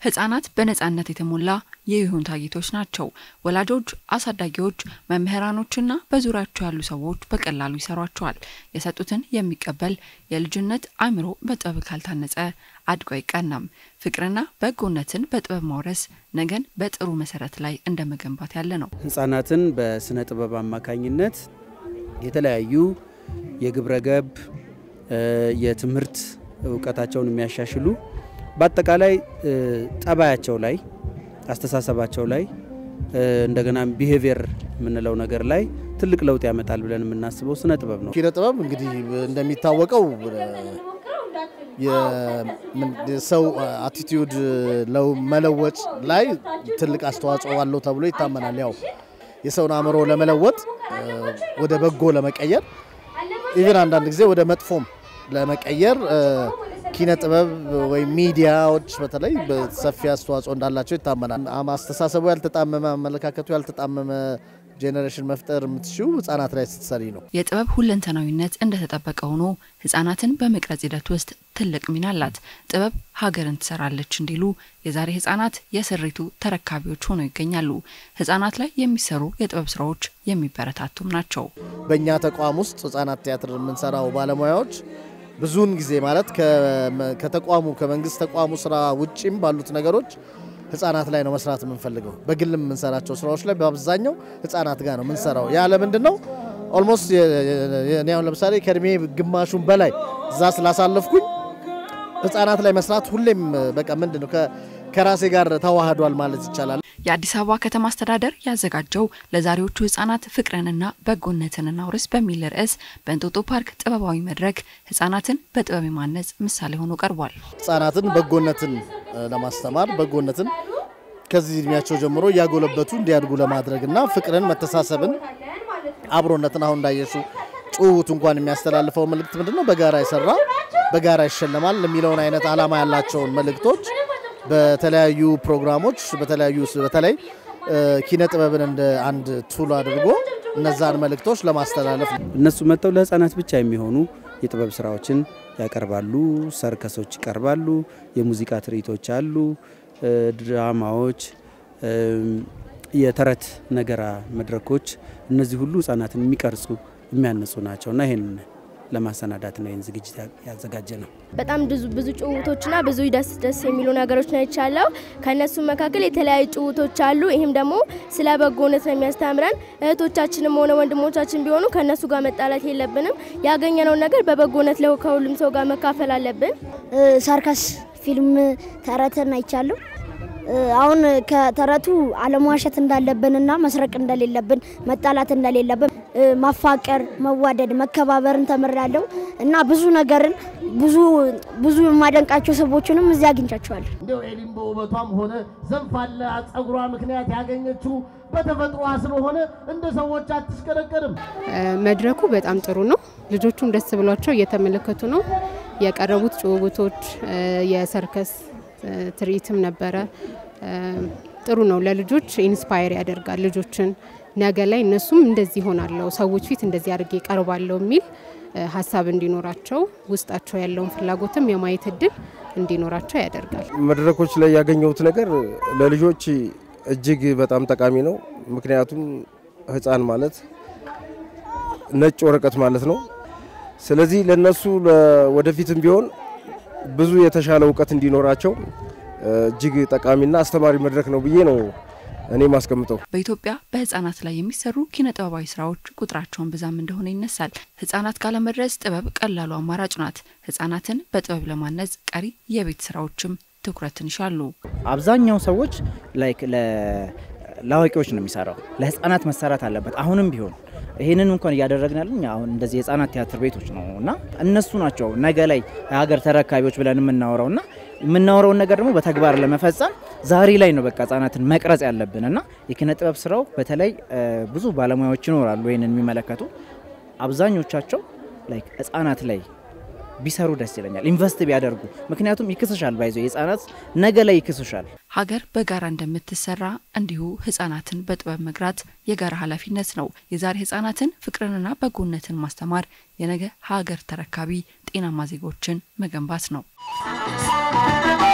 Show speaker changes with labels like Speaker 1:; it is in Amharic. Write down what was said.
Speaker 1: ህጻናት በነጻነት የተሞላ የይሁንታ ጌቶች ናቸው። ወላጆች፣ አሳዳጊዎች፣ መምህራኖችና በዙሪያቸው ያሉ ሰዎች በቀላሉ ይሰሯቸዋል። የሰጡትን የሚቀበል የልጅነት አእምሮ በጥበብ ካልታነጸ አድጎ አይቀናም። ፍቅርና በጎነትን በጥበብ ማውረስ ነገን በጥሩ መሰረት ላይ እንደ መገንባት ያለ ነው።
Speaker 2: ህጻናትን በስነ ጥበብ አማካኝነት የተለያዩ የግብረ ገብ የትምህርት እውቀታቸውን የሚያሻሽሉ በአጠቃላይ ጠባያቸው ላይ አስተሳሰባቸው ላይ እንደገና ቢሄቪየር የምንለው ነገር ላይ ትልቅ ለውጥ ያመጣል ብለን የምናስበው ስነ ጥበብ ነው።
Speaker 3: ኪነ ጥበብ እንግዲህ እንደሚታወቀው የሰው አቲቲዩድ መለወጥ ላይ ትልቅ አስተዋጽኦ አለው ተብሎ ይታመናል። ያው የሰውን አእምሮ ለመለወጥ ወደ በጎ ለመቀየር ኢቨን አንዳንድ ጊዜ ወደ መጥፎም ለመቀየር ኪነ ጥበብ ወይም ሚዲያዎች በተለይ በሰፊ አስተዋጽኦ እንዳላቸው ይታመናል። አስተሳሰቡ ያልተጣመመ፣ አመለካከቱ ያልተጣመመ ጄኔሬሽን መፍጠር የምትችው ህጻናት ላይ ስትሰሪ ነው።
Speaker 1: የጥበብ ሁለንተናዊነት እንደተጠበቀ ሆኖ ህጻናትን በመቅረጽ ሂደት ውስጥ ትልቅ ሚና አላት። ጥበብ ሀገርን ትሰራለች እንዲሉ የዛሬ ህጻናት የስሪቱ ተረካቢዎች ሆነው ይገኛሉ። ህጻናት ላይ የሚሰሩ የጥበብ ስራዎች የሚበረታቱም ናቸው።
Speaker 3: በእኛ ተቋም ውስጥ ህጻናት ቲያትር የምንሰራው ባለሙያዎች ብዙውን ጊዜ ማለት ከተቋሙ ከመንግስት ተቋሙ ስራ ውጭም ባሉት ነገሮች ህጻናት ላይ ነው መስራት የምንፈልገው። በግልም የምንሰራቸው ስራዎች ላይ በአብዛኛው ህጻናት ጋር ነው የምንሰራው። ያለ ምንድን ነው ኦልሞስት እኔ አሁን ለምሳሌ ከእድሜ ግማሹን በላይ እዛ ስላሳለፍኩኝ ህጻናት ላይ መስራት ሁሌም በቃ ምንድን ነው ከራሴ ጋር ተዋህዷል ማለት ይቻላል።
Speaker 1: የአዲስ አበባ ከተማ አስተዳደር ያዘጋጀው ለዛሬዎቹ ህጻናት ፍቅርንና በጎነትን እናውርስ በሚል ርዕስ በእንጦጦ ፓርክ ጥበባዊ መድረክ ህጻናትን በጥበብ የማነጽ ምሳሌ ሆኖ ቀርቧል።
Speaker 3: ህጻናትን በጎነትን ለማስተማር በጎነትን ከዚህ እድሜያቸው ጀምሮ እያጎለበቱ እንዲያድጉ ለማድረግ እና ፍቅርን፣ መተሳሰብን፣ አብሮነትን አሁን እንዳየሱ ጭውውቱ እንኳን የሚያስተላልፈው መልእክት ምንድን ነው? በጋራ የሰራ በጋራ ይሸለማል የሚለውን አይነት አላማ ያላቸውን መልእክቶች በተለያዩ ፕሮግራሞች በተለያዩ በተለይ ኪነ ጥበብን እንደ አንድ ቱል አድርጎ እነዛን መልእክቶች ለማስተላለፍ
Speaker 2: እነሱ መጥተው ለህፃናት ብቻ የሚሆኑ የጥበብ ስራዎችን ያቀርባሉ። ሰርከሶች ይቀርባሉ። የሙዚቃ ትርኢቶች አሉ። ድራማዎች፣ የተረት ነገራ መድረኮች፣ እነዚህ ሁሉ ህጻናትን የሚቀርጹ የሚያነጹ ናቸውና ይህን ለማሰናዳት ነው ይህን ዝግጅት ያዘጋጀ ነው።
Speaker 4: በጣም ብዙ ብዙ ጭውውቶችና ብዙ ደስ ደስ የሚሉ ነገሮች ነው ይቻለው። ከእነሱ መካከል የተለያዩ ጭውውቶች አሉ። ይህም ደግሞ ስለ በጎነት ነው የሚያስተምረን። እህቶቻችንም ሆነ ወንድሞቻችን ቢሆኑ ከእነሱ ጋር መጣላት የለብንም። ያገኘነውን ነገር በበጎነት ለው ከሁሉም ሰው ጋር መካፈል አለብን።
Speaker 5: ሰርከስ ፊልም ተረትን አይቻለሁ። አሁን ከተረቱ አለመዋሸት እንዳለብንና መስረቅ እንደሌለብን መጣላት እንደሌለብን ማፋቀር፣ መዋደድ፣ መከባበርን ተምሬያለሁ እና ብዙ ነገርን ብዙ ብዙ የማደንቃቸው ሰዎችንም እዚህ አግኝቻቸዋለሁ።
Speaker 6: እንዲያው ኤሊም በውበቷም ሆነ ዘንፋላ ጸጉሯ ምክንያት ያገኘችው በተፈጥሯ ስለሆነ እንደ ሰዎች አትሽቀረቀርም።
Speaker 7: መድረኩ በጣም ጥሩ ነው። ልጆቹም ደስ ብሏቸው እየተመለከቱ ነው። የቀረቡት ጭውውቶች የሰርከስ ትርኢትም ነበረ። ጥሩ ነው። ለልጆች ኢንስፓየር ያደርጋል። ልጆችን ነገ ላይ እነሱም እንደዚህ ይሆናለሁ፣ ሰዎች ፊት እንደዚህ አድርጌ ቀርባለሁ የሚል ሀሳብ እንዲኖራቸው ውስጣቸው ያለውን ፍላጎትም የማየት እድል እንዲኖራቸው ያደርጋል።
Speaker 8: መድረኮች ላይ ያገኘሁት ነገር ለልጆች እጅግ በጣም ጠቃሚ ነው። ምክንያቱም ሕፃን ማለት ነጭ ወረቀት ማለት ነው። ስለዚህ ለነሱ ወደፊትም ቢሆን ብዙ የተሻለ እውቀት እንዲኖራቸው እጅግ ጠቃሚና አስተማሪ መድረክ ነው ብዬ ነው እኔ ማስቀምጠው።
Speaker 1: በኢትዮጵያ በህጻናት ላይ የሚሰሩ ኪነ ጥበባዊ ስራዎች ቁጥራቸውን ብዛም እንደሆነ ይነሳል። ህጻናት ጋር ለመድረስ ጥበብ ቀላሉ አማራጭ ናት። ህጻናትን በጥበብ ለማነጽ ቀሪ የቤት ስራዎችም ትኩረትን ይሻሉ።
Speaker 9: አብዛኛው ሰዎች ላይክ ለአዋቂዎች ነው የሚሰራው፣ ለህጻናት መሰራት አለበት። አሁንም ቢሆን ይህንን እንኳን እያደረግን ያለን አሁን እንደዚህ የህጻናት ቲያትር ቤቶች ነው እና እነሱ ናቸው ነገ ላይ የሀገር ተረካቢዎች ብለን የምናወራው እና የምናወራውን ነገር ደግሞ በተግባር ለመፈጸም ዛሬ ላይ ነው በቃ ህጻናትን መቅረጽ ያለብን እና የኪነ ጥበብ ስራው በተለይ ብዙ ባለሙያዎች ይኖራሉ ይህንን የሚመለከቱ አብዛኞቻቸው ላይክ ህጻናት ላይ ቢሰሩ ደስ ይለኛል። ኢንቨስት ቢያደርጉ ምክንያቱም ይክስሻል፣ ባይዞ የህጻናት ነገ ላይ ይክስሻል።
Speaker 1: ሀገር በጋራ እንደምትሰራ እንዲሁ ህጻናትን በጥበብ መግራት የጋራ ኃላፊነት ነው። የዛሬ ህጻናትን ፍቅርንና በጎነትን ማስተማር የነገ ሀገር ተረካቢ ጤናማ ዜጎችን መገንባት ነው።